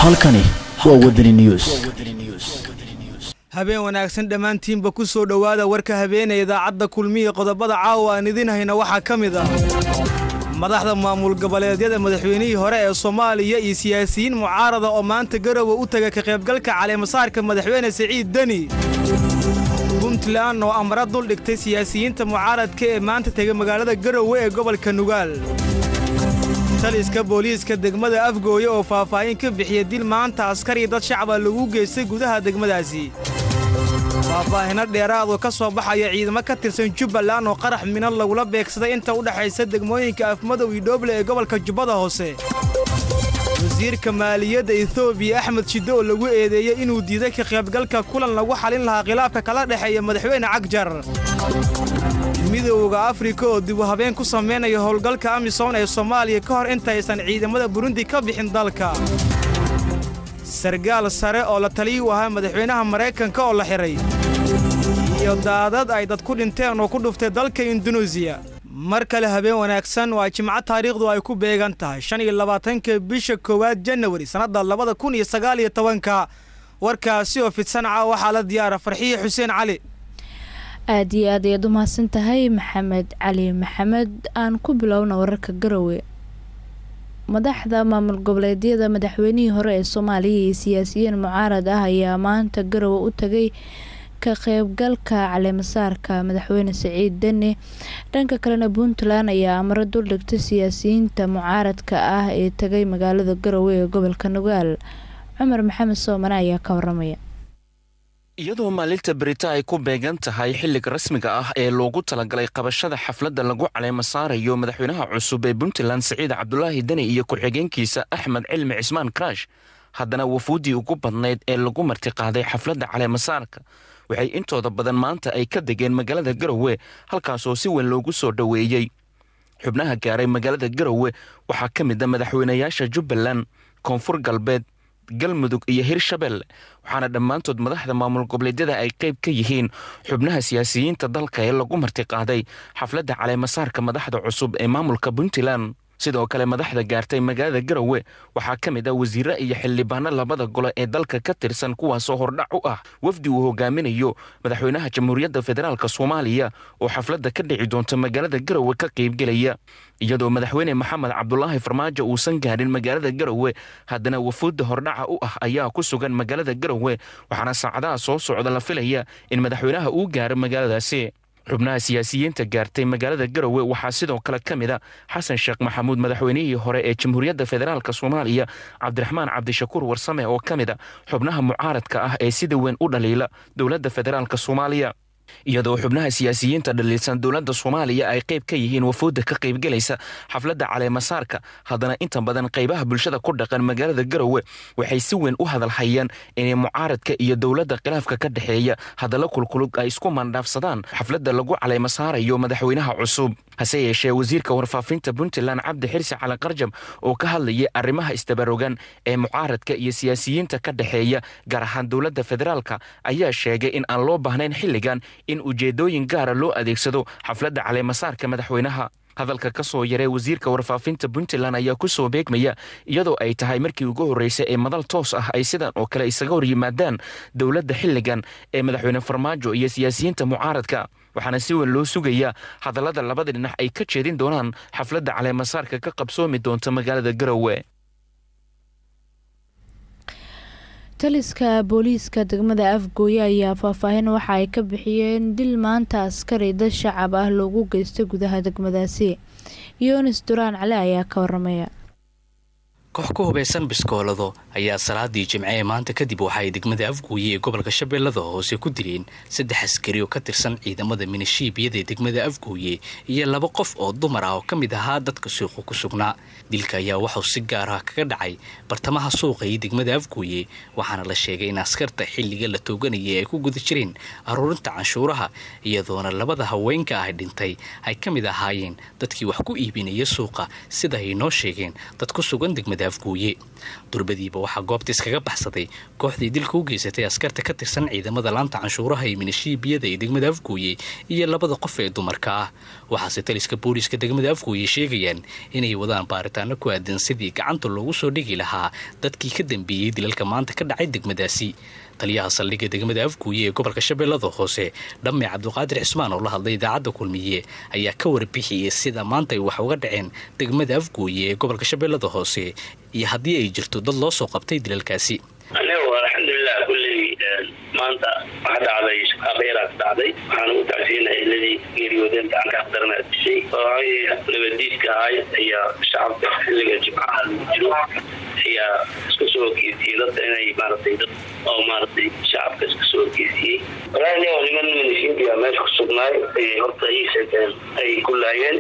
halkani waa wadani news habeen wanaagsan dhammaantiinba ku soo dhowaada warka habeenee idaacadda kulmiya qodobada caawa aan idin hayna waxaa ka mid ah madaxda maamul goboleedyada madaxweynihii hore ee soomaaliya iyo siyaasiyiin mucaarada oo maanta garowe u taga ka qaybgalka caleemasaarka madaxweyne siciid deni puntland oo amara dul dhigtay siyaasiyiinta mucaaradka ee maanta tegay magaalada garowe ee gobolka nugaal taliska booliiska degmada afgooye oo faahfaahin ka bixiya dil maanta askari dad shacaba lagu geystay gudaha degmadaasi faahfaahino dheeraadoo ka soo baxaya ciidamo ka tirsan jubbaland oo qarax minad lagula beegsaday inta u dhexaysa degmooyinka afmadow iyo dhooble ee gobolka jubbada hoose wasiirka maaliyadda etoobiya axmed shiddo oo lagu eedeeyey inuu diiday ka qaybgalka kulan lagu xalin lahaa khilaafka kala dhexeeya madaxweyne cagjar midowda afrika oo dib u habeen ku samaynaya howlgalka amisom ee soomaaliya ka hor intaysan ciidamada burundi ka bixin dalka sargaal sare oo la taliyi u ahaa madaxweynaha maraykanka oo la xidhay iyo daadad ay dad ku dhinteen oo ku dhuftay dalka induneisiya mar kale habeen wanaagsan waa jimco taariikhdu ay ku beegan tahay shan iyo labaatanka bisha koowaad janawari sannadda labada kun iyo sagaal iyo tobanka warkaasi oo fidsanaca waxaa la diyaara farxiye xuseen cali aada iyo aad ayaad u mahadsan tahay maxamed cali maxamed aan ku bilowna wararka garowe madaxda maamul goboleedyada madaxweynihii hore ee soomaaliya iyo siyaasiyiin mucaarad ah ayaa maanta garowe u tagay ka qeybgalka caleemasaarka madaxweyne siciid deni dhanka kalena puntland ayaa amaro duldhigtay siyaasiyiinta mucaaradka ah ee tagay magaalada garowe ee gobolka nugaal cumar maxamed soomane ayaa ka waramaya iyadoo maalinta berita ay ku beegan tahay xilliga rasmiga ah ee loogu talagalay qabashada xafladda lagu caleema saarayo madaxweynaha cusub ee puntland siciid cabdulaahi deni iyo ku-xigeenkiisa axmed cilmi cismaan karash haddana wafuuddii ugu badnayd ee lagu martiqaaday xafladda caleemasaarka waxay intooda badan maanta ay ka degeen magaalada garowe halkaasoo si weyn loogu soo dhoweeyey xubnaha gaaray magaalada garowe waxaa ka mid a madaxweynayaasha jubbaland koonfur galbeed galmudug iyo hirshabelle waxaana dhammaantood madaxda maamul goboleedyada ay qayb ka yihiin xubnaha siyaasiyiinta dalka ee lagu martiqaaday xafladda caleemasaarka madaxda cusub ee maamulka puntland sidoo kale madaxda gaartay magaalada garowe waxaa ka mid ah wasiire iyo xildhibaano labada gole ee dalka ka tirsan kuwaasoo hordhac u ah wafdi uu hogaaminayo madaxweynaha jamhuuriyadda federaalk soomaaliya oo xafladda ka dhici doonta magaalada garowe ka qaybgelaya iyadoo madaxweyne maxamed cabdulaahi farmaajo uusan gaarin magaalada garowe haddana wafuudda hordhaca u ah ayaa ku sugan magaalada garowe waxaana saacadaha soo socda la filaya in madaxweynaha uu gaaro magaaladaasi xubnaha siyaasiyiinta gaartay magaalada garowe waxaa sidoo kale ka mid a xasan sheekh maxamuud madaxweynihii hore ee jamhuuriyadda federaalk soomaaliya cabdiraxmaan cabdishakuur warsame oo ka mid a xubnaha mucaaradka ah ee sida weyn u dhaliila dowladda federaalk soomaaliya iyadoo xubnaha siyaasiyiinta dhaliilsan dowladda soomaaliya ay qayb ka yihiin wafuudda ka qaybgelaysa xafladda caleemasaarka haddana inta badan qaybaha bulshada ku dhaqan magaalada garowe waxay si weyn u hadalhayaan inay mucaaradka iyo dowladda khilaafka ka dhexeeya hadalla kulkulug ay isku mandhaafsadaan xafladda lagu caleemasaarayo madaxweynaha cusub hase yeeshee wasiirka warfaafinta puntland cabdi xirsi cali qarjab oo ka hadlayay arrimaha isdabarogan ee mucaaradka iyo siyaasiyiinta ka dhexeeya gaar ahaan dowladda federaalka ayaa sheegay in aan loo baahnayn xilligan in ujeeddooyin gaara loo adeegsado xafladda caleemasaarka madaxweynaha hadalka ka soo yaree wasiirka warfaafinta puntland ayaa ku soo beegmaya iyadoo ay tahay markii ugu horreysay ee madal toos ah ay sidan oo kale isaga hor yimaadaan dowladda xilligan ee madaxweyne farmaajo iyo siyaasiyiinta mucaaradka waxaana si weyn loo sugayaa hadallada labada dhinac ay ka jeedin doonaan xafladda caleemasaarka ka qabsoomi doonta magaalada garowe taliska booliiska degmada afgooye ayaa faahfaahin waxa ay ka bixiyeen dil maanta askari dad shacab ah loogu geystay gudaha degmadaasi yunis duraan cali ayaa ka waramaya koox ku hubaysan biskoolado ayaa salaadii jimce ee maanta kadib waxaay degmada afgooye ee gobolka shabeellada hoose ku dileen saddex askari oo ka tirsan ciidamada minishiibiyada ee degmada afgooye iyo laba qof oo dumar ah oo ka mid ahaa dadka suuqa ku sugnaa dilka ayaa waxuu si gaar ah kaga dhacay bartamaha suuqa iyo degmada afgooye waxaana la sheegay in askarta xilliga la tooganayay ay ku guda jireen aruurinta canshuuraha iyadoona labada haweenka ah dhintay ay ka mid ahaayeen dadkii wax ku iibinaya suuqa sida ay noo sheegeen dad ku sugan degmada degmada afgooye durbadiiba waxaa goobta iskaga baxsaday kooxdii dilka u geysatay askarta ka tirsan ciidamada laanta canshuuraha ee minishiibiyada ee degmada afgooye iyo labada qof ee dumarka ah waxaase taliska booliiska degmada afgooye sheegayaan inay wadaan baaritaano ku aadan sidii gacanta loogu soo dhigi lahaa dadkii ka dambeeyey dilalka maanta ka dhacay degmadaasi taliyaha saldhigga degmada afgooye ee gobolka shabeellada hoose dhamme cabduqaadir cismaan oo la hadlay idaacadda kulmiye ayaa ka warbixiyey sida maanta ay wax uga dhaceen degmada afgooye ee gobolka shabeellada hoose iyo haddii ay jirto dad loo soo qabtay dilalkaasi anigu alxamdulilah kulley maanta waxa dhacday shaqaaqyaraa ka dhacday waxaan ugu tacsiinay iladii geeriyoodeen gacanka aqdarana dishay oo nabadiidka ahay ayaa shacabka xilliga jimcaha lagu jiro ayaa iska soo horgeysiyey dadka inay maaragtay dad oo maaragtay shacabka iska soo horgeysiyey walaahi niman minishiinbiya meesha ku sugnaay ayay horta ii sheegeen ay ku laayeen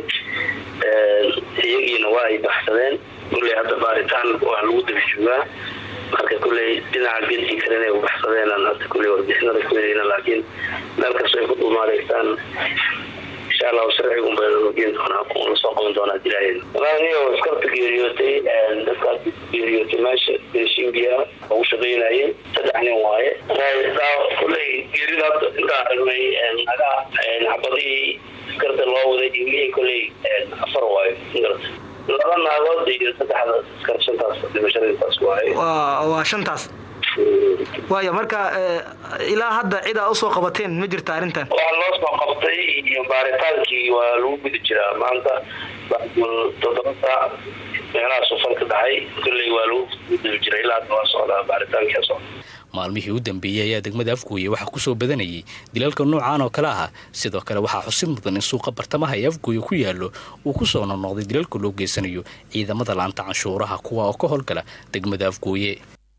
iyagiina waa ay baxsadeen kulley hadda baaritaan waa lagu daba joogaa marka kulley dhinaca gentii kale inay ubaxsadeen hadda kulley warbixinada ku heleyna laakiin meel kastoo ay ku dhuumaadaysaan insha allahu sharcigun bay geen doonaa la soo qaban doonaa dilaaheeda walaaniyo askarta geeriyootay dadkaas geeriyootay meesha beeshingiya ugu shaqaynayay saddex nin waaye kulley geerida hadda intaan aragnay naga xabadihii askarta loo waday dhimihii kulley afar waayo magarata laba naagood iyo saddexda askar shantaas dhimashadaintaas waaye waa shantaas waaya marka ilaa hadda cidaa usoo qabateen ma jirta arrintan waxaa loo soo qabtay iyo baaritaankii waa lagu guda jiraa maanta toddoba saac meelaha sufal ka dhacay kulley waa lagu guda jira ilaa hadda waa socdaa baaritaankii socda maalmihii u dambeeyey ayaa degmada afgooye waxaa kusoo badanayay dilalka noocaan oo kale ah sidoo kale waxaa xusid mudan in suuqa bartamaha ee afgooye ku yaallo uu kusoo noqnoqday dilalka loo geysanayo ciidamada laanta canshuuraha kuwa oo ka howlgala degmada afgooye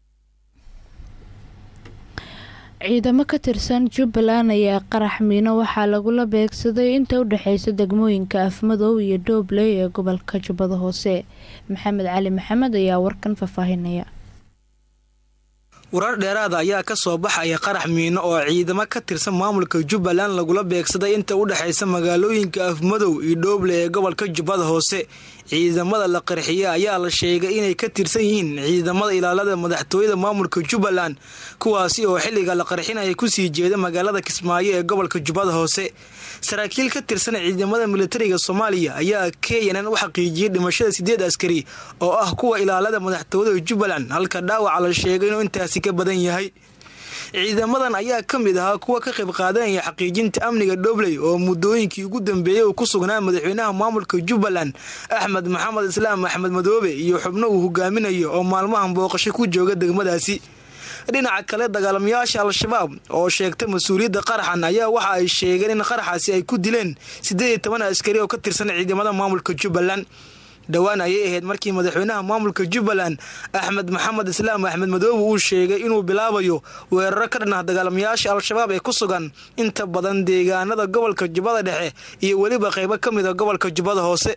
ciidamo ka tirsan jubbaland ayaa qarax miino waxaa lagula beegsaday inta u dhexeysa degmooyinka afmadow iyo doobley ee gobolka jubbada hoose maxamed cali maxamed ayaa warkan faahfaahinaya warar dheeraada ayaa ka soo baxaya qarax miino oo ciidamo ka tirsan maamulka jubbaland lagula beegsaday inta u dhexaysa magaalooyinka afmadow iyo dhooble ee gobolka jubbada hoose ciidamada la qarxiye ayaa la sheegay inay ka tirsan yihiin ciidamada ilaalada madaxtooyada maamulka jubbaland kuwaasi oo xilliga la qarxinaya kusii jeeda magaalada kismaayo ee gobolka jubbada hoose saraakiil ka tirsan ciidamada militariga soomaaliya ayaa kenyan u xaqiijiyey dhimashada sideed askari oo ah kuwa ilaalada madaxtooyada jubbaland halka dhaawaca la sheegay inuu intaasi ka badan yahay ciidamadan ayaa ka mid ahaa kuwa ka qayb qaadanaya xaqiijinta amniga dhobley oo muddooyinkii ugu dambeeyey uu ku sugnaa madaxweynaha maamulka jubbaland axmed maxamed islaam axmed madoobe iyo xubno uu hogaaminayo oo maalmahan booqasho ku jooga degmadaasi dhinaca kale dagaalamayaasha al-shabaab oo sheegta mas-uuliyadda qaraxan ayaa waxa ay sheegeen in qaraxaasi ay ku dileen siddeed iyo toban askari oo ka tirsan ciidamada maamulka jubbaland dhowaan ayay ahayd markii madaxweynaha maamulka jubbaland axmed maxamed islaam axmed madoobe uu sheegay inuu bilaabayo weeraro ka dhan ah dagaalamayaasha al-shabaab ee ku sugan inta badan deegaanada gobolka jubbada dhexe iyo weliba qaybo ka mid a gobolka jubbada hoose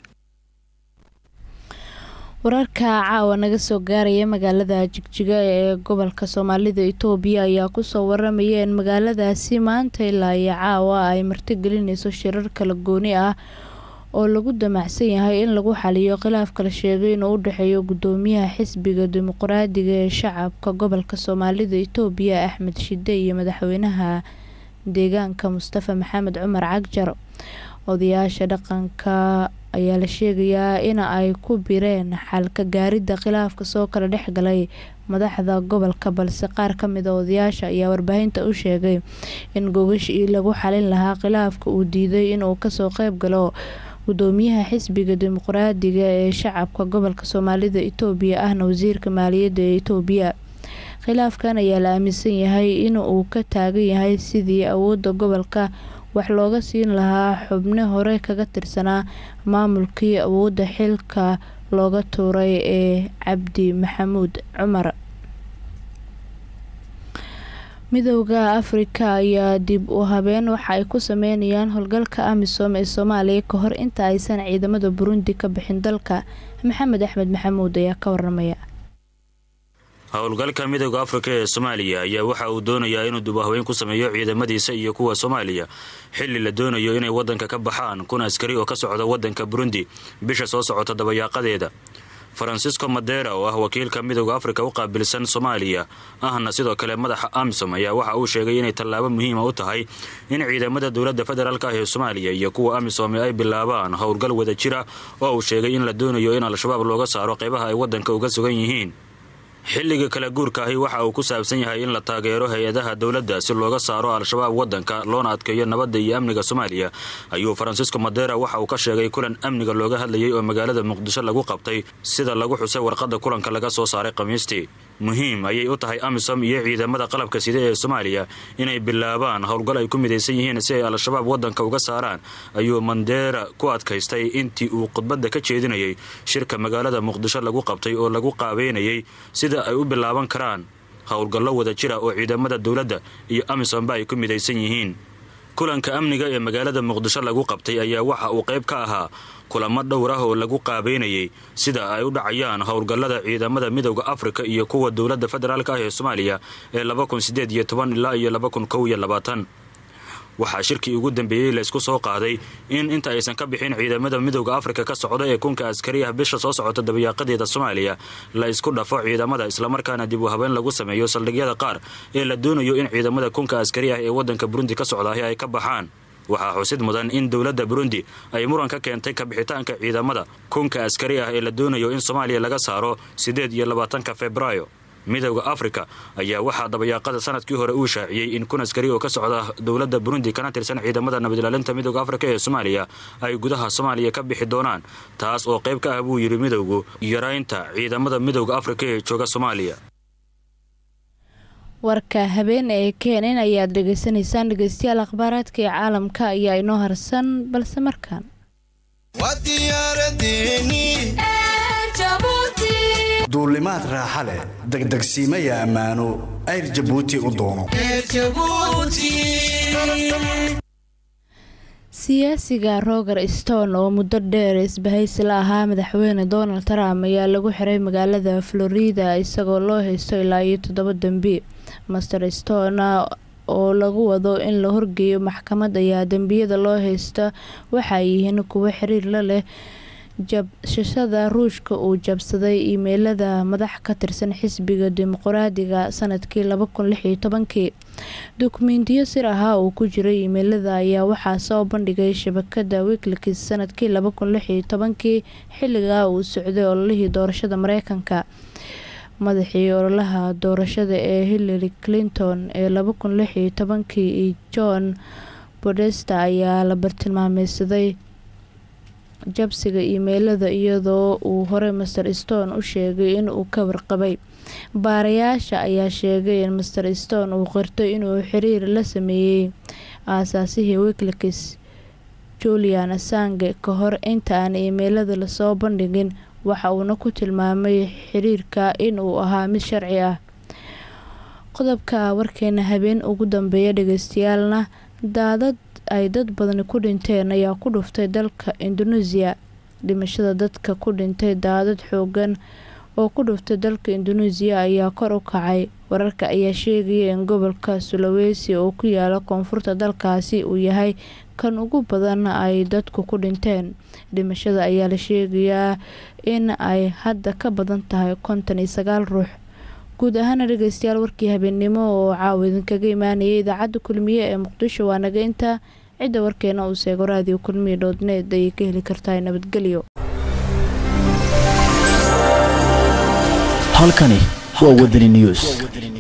wararka caawa naga soo gaaraya magaalada jigjiga ee gobolka soomaalida itoobiya ayaa kusoo waramaya in magaaladaasi maanta ilaa iyo caawa ay martigelinayso shirar kala gooni ah oo lagu damacsan yahay in lagu xaliyo khilaafka la sheegay inuu u dhexeeyo gudoomiyaha xisbiga dimuqraadiga ee shacabka gobolka soomaalida itoobiya axmed shide iyo madaxweynaha deegaanka mustafa maxamed cumar cagjar odayaasha dhaqanka ayaa la sheegayaa in ay ku bireen xalka gaaridda khilaafka soo kala dhexgalay madaxda gobolka balse qaar ka mid a odayaasha ayaa warbaahinta u sheegay in gogashii lagu xalin lahaa khilaafka uu diiday inuu kasoo qeyb galo gudoomiyaha xisbiga dimuqraadiga ee shacabka gobolka soomaalida itoobiya ahna wasiirka maaliyadda ee itoobiya khilaafkan ayaa la aaminsan yahay in uu ka taagan yahay sidii awoodda gobolka wax looga siin lahaa xubno hore kaga tirsanaa maamulkii awoodda xilka looga tuuray ee cabdi maxamuud cumar midowda afrika ayaa dib u habeen waxa ay ku sameynayaan howlgalka amisom ee soomaaliya ka hor inta aysan ciidamada burundi ka bixin dalka maxamed axmed maxamuud ayaa ka waramaya howlgalka midowda afrika ee soomaaliya ayaa waxa uu doonayaa inuu dubahweyn ku sameeyo ciidamadiisa iyo kuwa soomaaliya xilli la doonayo inay waddanka ka baxaan kun askari oo ka socda waddanka burundi bisha soo socota dabayaaqadeeda farancisco madera oo ah wakiilka midooda afrika u qaabilsan soomaaliya ahna sidoo kale madaxa amisom ayaa waxa uu sheegay inay tallaabo muhiima u tahay in ciidamada dowladda federaalk ah ee soomaaliya iyo kuwa amisom ay bilaabaan howlgal wada jira oo uu sheegay in la doonayo in al-shabaab looga saaro qaybaha ay waddanka uga sugan yihiin xilliga kala guurka ahi waxa uu ku saabsan yahay in la taageero hay-adaha dowladda si looga saaro al-shabaab waddanka loona adkeeyo nabadda iyo amniga soomaaliya ayuu farancisco madera waxa uu ka sheegay kulan amniga looga hadlayay oo magaalada muqdisho lagu qabtay sida lagu xusay warqadda kulanka laga soo saaray khamiistii muhiim ayay u tahay amisom iyo ciidamada qalabka sida ee soomaaliya inay bilaabaan howlgal ay ku midaysan yihiin si ay al-shabaab waddanka uga saaraan ayuu mandera ku adkaystay intii uu khudbadda ka jeedinayay shirka magaalada muqdisho lagu qabtay oo lagu qaabeynayay sida ay u bilaaban karaan howlgallo wada jira oo ciidamada dowladda iyo amisomba ay ku midaysan yihiin kulanka amniga ee magaalada muqdisho lagu qabtay ayaa waxa uu qayb ka ahaa kulamo dhowr ah oo lagu qaabeynayay sida ay u dhacayaan howlgallada ciidamada midowda afrika iyo kuwa dowladda federaalk ah ee soomaaliya ee ilaa iyo waxaa shirkii ugu dambeeyey laysku soo qaaday in inta aysan ka bixin ciidamada midowda afrika ka socda ee kunka askari ah bisha soo socota dabayaaqadeeda soomaaliya la isku dhafo ciidamada islamarkaana dib u habeyn lagu sameeyo saldhigyada qaar ee la doonayo in ciidamada kunka askari ah ee waddanka burundi ka socdaahi ay ka baxaan waxaa xusid mudan in dowladda burundi ay muran ka keentay kabixitaanka ciidamada kunka askari ah ee la doonayo in soomaaliya laga saaro siddeed iyo labaatanka febraayo midowda afrika ayaa waxaa dabayaaqada sanadkii hore uu shaaciyey in kun askari oo ka socda dowladda burundi kana tirsan ciidamada nabadilaalinta midowda afrika ee soomaaliya ay gudaha soomaaliya ka bixi doonaan taas oo qayb ka ah buu yidhi midowgu yaraynta ciidamada midowda afrika ee jooga soomaaliya warka habeen ee keenan ayaad dhegaysanaysaan dhegeystayaal akhbaaraadka ee caalamka ayaa inoo harsan balse markaan duulimaad raaxa leh degdegsiimaya ammaano ayr jabuuti u doono siyaasiga roger stone oo muddo dheer isbahaysi la ahaa madaxweyne donald trump ayaa lagu xiray magaalada florida isagoo loo haysto ilaa iyo toddoba dembi master stone oo lagu wado in la horgeeyo maxkamad ayaa dembiyada loo haysta waxay yihiin kuwo xiriir la leh jabshashada ruushka uu jabsaday iimeylada madax ka tirsan xisbiga dimuqraadiga sanadkii labakunlixiytobankii dukumentiyo sir ahaa uu ku jiray iimeylada ayaa waxaa soo bandhigay shabakada wiklix sanadkii labakunlixiytobankii xilligaa uu socday ololihii doorashada mareykanka madaxii ololaha doorashada ee hillary clinton ee labakunlixiytobankii iyo john bodesta ayaa la bartilmaameysaday jabsiga iimeylada iyadoo uu horey master stone u sheegay in uu ka warqabay baarayaasha ayaa sheegay in master stone uu qirtay inuu xiriir la sameeyey aasaasihii wiklix julian assange ka hor inta aan iimeylada lasoo bandhigin waxa uuna ku tilmaamay xiriirka in uu ahaa mid sharci ah qodobka warkeena habeen ugu dambeeya dhegeystayaalna daadad ay dad badani ku dhinteen ayaa ku dhuftay dalka indonesia dhimashada dadka ku dhintay daadad xoogan oo ku dhuftay dalka indonesia ayaa kor u kacay wararka ayaa sheegaya in gobolka sulawesi oo ku yaala koonfurta dalkaasi uu yahay kan ugu badan ay dadku ku dhinteen dhimashada ayaa la sheegayaa in ay hadda ka badan tahay konton iyo sagaal ruux guud ahaana dhegeystayaal warkii habeennimo oo caawa idinkaga imaanayay idaacadda kulmiye ee muqdisho waa naga intaa cidda warkeena uu seego raadiyo kulmiye dhoodneed ayay ka heli kartaa nabadgelyo halkani waa wadani news